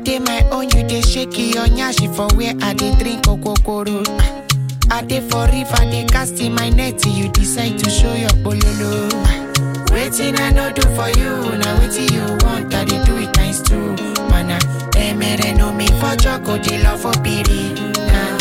dey my own, you dey shake your nyashi for where I dey drink okokoro. I dey for river, dey cast in my net, you decide to show your bololo. Waiting I no do for you, now waiting you want, I dey do it times two. Mana, emere no me for choco, dey love for piri. Nah,